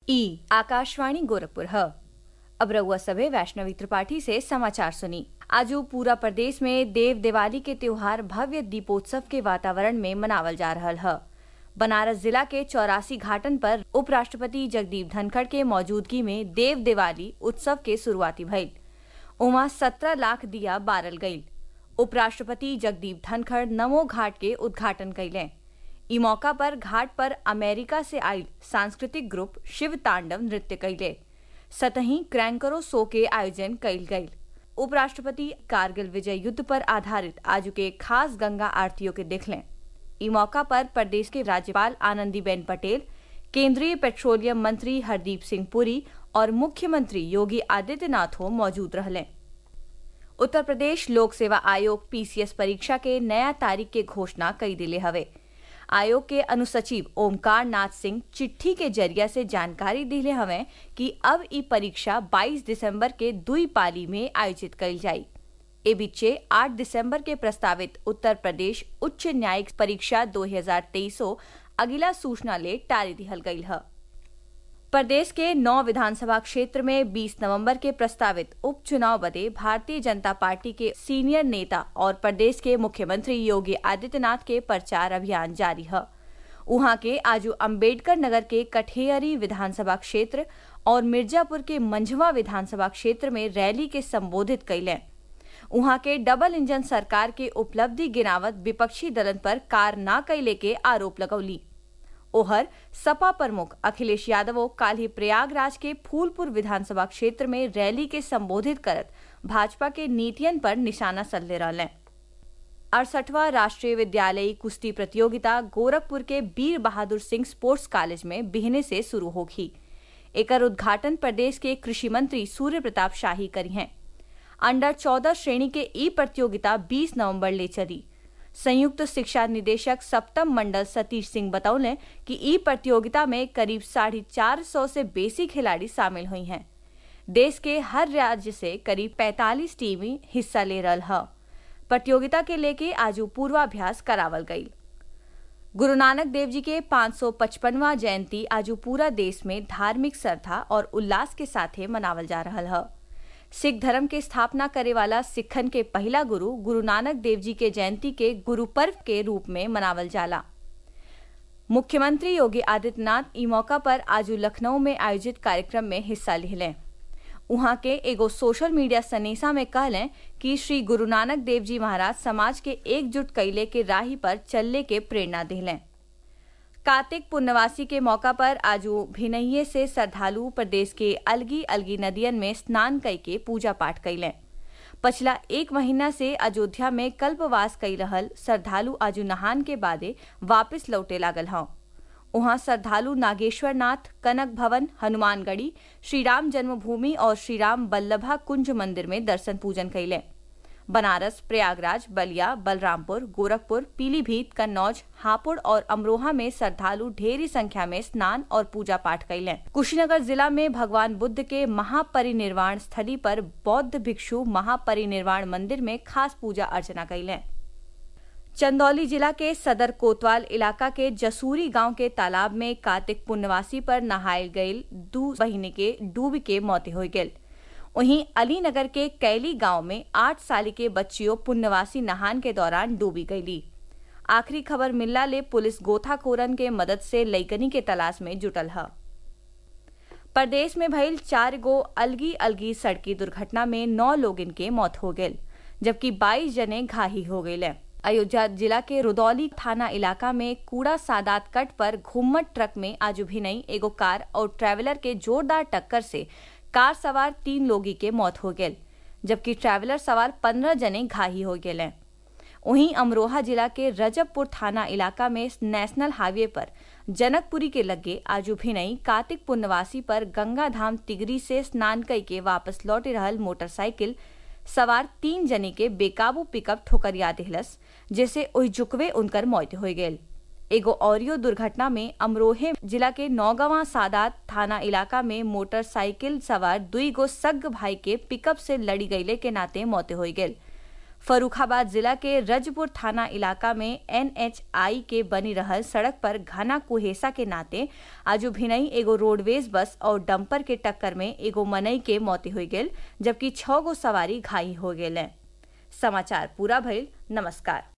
ई आकाशवाणी गोरखपुर ह अब रउआ सभे वैष्णवी त्रिपाठी से समाचार सुनी आजू पूरा प्रदेश में देव दिवाली के त्योहार भव्य दीपोत्सव के वातावरण में मनावल जा रहल ह बनारस जिला के चौरासी घाटन पर उपराष्ट्रपति जगदीप धनखड़ के मौजूदगी में देव दिवाली उत्सव के शुरुआती भइल उमा सत्रह लाख दिया बारल गईल उपराष्ट्रपति जगदीप धनखड़ नमो घाट के उद्घाटन कइले ई मौका पर घाट पर अमेरिका से आयल सांस्कृतिक ग्रुप शिव तांडव नृत्य कइले सतही क्रैंकरो शो के आयोजन कइल गईल उपराष्ट्रपति कारगिल विजय युद्ध पर आधारित आज के खास गंगा आरतियों के देखलें ई मौका पर प्रदेश के राज्यपाल आनंदीबेन पटेल केंद्रीय पेट्रोलियम मंत्री हरदीप सिंह पुरी और मुख्यमंत्री योगी आदित्यनाथ हो मौजूद रहले उत्तर प्रदेश लोक सेवा आयोग पीसीएस परीक्षा के नया तारीख के घोषणा कई दिले हवे आयोग के अनुसचिव ओमकार नाथ सिंह चिट्ठी के जरिया से जानकारी दिले हवे कि अब ई परीक्षा 22 दिसंबर के दुई पाली में आयोजित कइल जाई ए बीचे 8 दिसंबर के प्रस्तावित उत्तर प्रदेश उच्च न्यायिक परीक्षा 2023 अगिला सूचना ले टारी दिहल गईल है प्रदेश के नौ विधानसभा क्षेत्र में 20 नवंबर के प्रस्तावित उपचुनाव बदे भारतीय जनता पार्टी के सीनियर नेता और प्रदेश के मुख्यमंत्री योगी आदित्यनाथ के प्रचार अभियान जारी है उहाँ के आज अम्बेडकर नगर के कठेयरी विधानसभा क्षेत्र और मिर्जापुर के मंझवा विधानसभा क्षेत्र में रैली के संबोधित कैलें उहाँ के डबल इंजन सरकार के उपलब्धि गिनावत विपक्षी दलन पर कार न कैले के आरोप लगौली ओहर सपा प्रमुख अखिलेश यादव काल ही प्रयागराज के फूलपुर विधानसभा क्षेत्र में रैली के संबोधित करत भाजपा के नीतियन पर निशाना सल्ले रहलें अड़सठवा राष्ट्रीय विद्यालयी कुश्ती प्रतियोगिता गोरखपुर के वीर बहादुर सिंह स्पोर्ट्स कॉलेज में बिहने से शुरू होगी एकर उद्घाटन प्रदेश के कृषि मंत्री सूर्य प्रताप शाही करी हैं अंडर 14 श्रेणी के ई प्रतियोगिता 20 नवंबर ले चली संयुक्त शिक्षा निदेशक सप्तम मंडल सतीश सिंह बतौले कि ई प्रतियोगिता में करीब साढ़े चार सौ से बेसी खिलाड़ी शामिल हुई हैं देश के हर राज्य से करीब 45 टीमें हिस्सा ले रहा है प्रतियोगिता के लेके आज पूर्वाभ्यास करावल गई गुरु नानक देव जी के 555वां जयंती आज पूरा देश में धार्मिक श्रद्धा और उल्लास के साथ मनावल जा रहा है सिख धर्म के स्थापना करे वाला सिखन के पहला गुरु गुरु नानक देव जी के जयंती के गुरु पर्व के रूप में मनावल जाला मुख्यमंत्री योगी आदित्यनाथ ई मौका पर आज लखनऊ में आयोजित कार्यक्रम में हिस्सा लिहलें उहाँ के एगो सोशल मीडिया सनेसा में कहलें कि श्री गुरु नानक देव जी महाराज समाज के एकजुट कैले के राही पर चलने के प्रेरणा दिलें कार्तिक पूर्णवासी के मौका पर आज भिनहिये से श्रद्धालु प्रदेश के अलगी अलगी नदियन में स्नान कई के पूजा पाठ कैलें पछला एक महीना से अयोध्या में कल्पवास कई रहल श्रद्धालु आज नहान के बादे वापस लौटे लागल हों वहां श्रद्धालु नागेश्वर नाथ कनक भवन हनुमानगढ़ी श्रीराम जन्मभूमि और श्रीराम बल्लभा कुंज मंदिर में दर्शन पूजन कैले बनारस प्रयागराज बलिया बलरामपुर गोरखपुर पीलीभीत कन्नौज हापुड़ और अमरोहा में श्रद्धालु ढेरी संख्या में स्नान और पूजा पाठ कैले कुशीनगर जिला में भगवान बुद्ध के महापरिनिर्वाण स्थली पर बौद्ध भिक्षु महापरिनिर्वाण मंदिर में खास पूजा अर्चना कैले चंदौली जिला के सदर कोतवाल इलाका के जसूरी गांव के तालाब में कार्तिक पुण्यवासी पर नहायल गईल दू महीने के डूब के मौत हो गई वहीं अलीनगर के कैली गांव में आठ साल के बच्चियों पुण्यवासी नहान के दौरान डूबी गईली आखिरी खबर मिलला ले पुलिस गोथाखोरन के मदद से लईकनी के तलाश में जुटल है प्रदेश में भइल चार गो अलगी अलगी सड़की दुर्घटना में नौ लोगन के मौत हो गई जबकि 22 जने घाही हो गए अयोध्या जिला के रुदौली थाना इलाका में कूड़ा सादात कट पर घुम्मट ट्रक में आज भिनई एगो कार और ट्रैवलर के जोरदार टक्कर से कार सवार तीन लोगी के मौत हो गई जबकि ट्रैवलर सवार पंद्रह जने घाही हो गए वहीं अमरोहा जिला के रजबपुर थाना इलाका में नेशनल हाईवे पर जनकपुरी के लगे आज भिनई कार्तिक पुण्यवासी पर गंगा धाम तिगरी से स्नान कई के वापस लौटे रहल मोटरसाइकिल सवार तीन जने के बेकाबू पिकअप ठोकरिया दिहलस जैसे ओहि जुकवे उनकर मौत हो गई एगो औरियो दुर्घटना में अमरोहे जिला के नौगवा सादात थाना इलाका में मोटरसाइकिल सवार दुई गो सग भाई के पिकअप से लड़ी गईले के नाते मौत हो गई फरुखाबाद जिला के रजपुर थाना इलाका में एनएचआई के बनी रहल सड़क पर घना कुहेसा के नाते आजू भिनई एगो रोडवेज बस और डंपर के टक्कर में एगो मनई के मौत हो गेल जबकि छह गो सवारी घायल हो गेल समाचार पूरा भइल नमस्कार